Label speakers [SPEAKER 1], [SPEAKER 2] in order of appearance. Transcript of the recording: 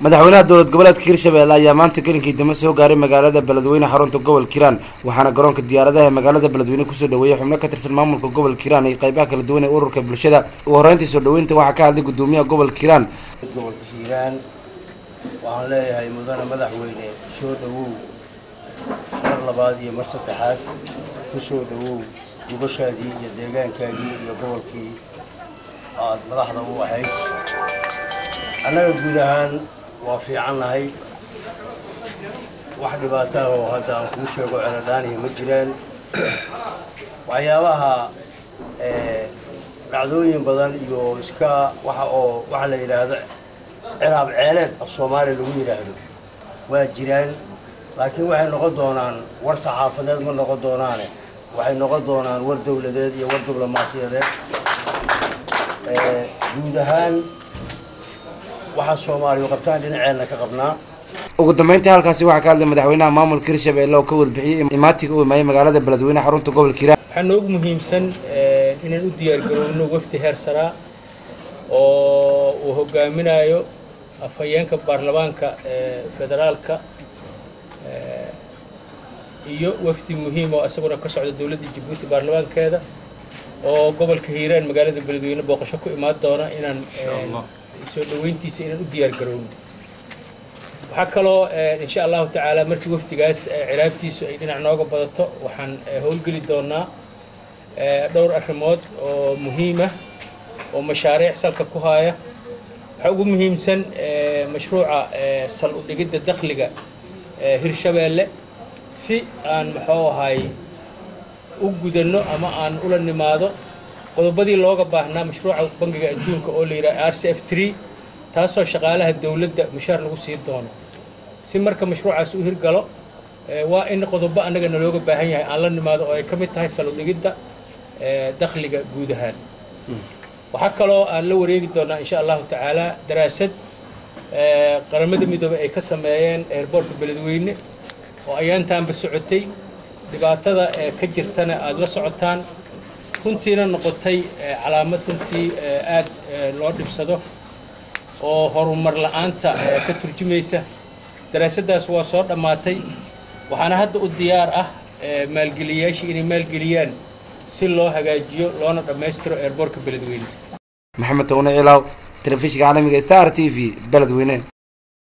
[SPEAKER 1] madaxweynaha dowlad goboleedka hirshabelle ayaa maanta kelinkii dambe soo gaaray magaalada beledweyne xarunta gobolka hiiraan waxaana garoonka diyaaradaha ee magaalada beledweyne kusoo dhaweeyay xubno ka tirsan maamulka gobolka hiiraan iyo qeybaha kala duwan ee ururka bulshada ugu horreyntii soo dhaweynta waxaa ka hadlay gudoomiyaha gobolka hiiraan
[SPEAKER 2] gobolka hiiraan waxaan leeyahay mudane madaxweyne soo dhawow mar labaad iyo mar saddexaad ku soo dhawow gubashaadii iyo deegaankaagii iyo gobolkii aad madaxda u ahayd annaga guud ahaan waa fiicannahay wax dhibaataah oo hadda aan kuu sheego celadhaanihi ma jiraan waxyaabaha dhacdooyin badan iyo iska waxa oo waxa la yidhaahdo ciraab ceeleed af soomaaliya lagu yidhaahdo waa jiraan laakiin waxay noqon doonaan war saxaafadeed ma noqon doonaane waxay noqon doonaan war dowladeed iyo war diblomaasiyadeed guud ahaan waxaa soomaaliya qabtaan dhinaceenna ka qabnaa
[SPEAKER 1] ugu dambeyntii halkaasi waxaa ka hadlay madaxweynaha maamulka hirshabelle oo ka warbixiyey imaatiga u imaayay magaalada beledweyne xarunta gobolka hiiraan
[SPEAKER 3] waxaa noogu muhiimsan inaan u diyaargarowno wafdi heer saraa oo uu hogaaminayo afhayeenka baarlamaanka federaalka iyo wafdi muhiim oo isaguna ka socda dowladda jabuuti baarlamaankeeda oo gobolka hiiraan magaalada beledweyne booqasho ku imaan doona inaan soo dhaweyntiisa inaan u diyaar garowno waxaa kaloo insha allahu tacaala markii wafdigaas ciraabtiisu ay dhinac nooga badato waxaan howlgeli doonaa dhowr arrimood oo muhiima oo mashaariic salka ku haaya waxaa ugu muhiimsan mashruuca sal u dhigidda dakhliga hirshabeelle si aan muxuu ahay u gudanno ama aan ula nimaado qodobadii looga baahnaa mashruuca bangiga adduunka oo la yidhaha r c f tree taasoo shaqaalaha dowladda mushaar lagu sii doono si marka mashruucaas u hirgalo waa in qodobo annaga nalooga baahan yahay aan la nimaado oo ay ka mid tahay saludhigidda dakhliga guud ahaan waxaa kaloo aan la wareegi doonaa insha allahu tacaala daraasad qaramada midoobey ay ka sameeyeen eerboorka beledweyne oo ayaantaanba socotay dhibaatada ka jirtana aada la socotaan runtiina noqotay calaamad runtii aad loo dhibsado oo horumar la-aanta ka turjumaysa daraasaddaas waa soo dhammaatay waxaana hadda u diyaar ah maalgeliyayaashii inay maalgeliyaan si loo hagaajiyo loona dhammaystiro eerboorka beledweyne
[SPEAKER 1] maxamed towne cilaaw telefishinka caalamiga star t v beledweyne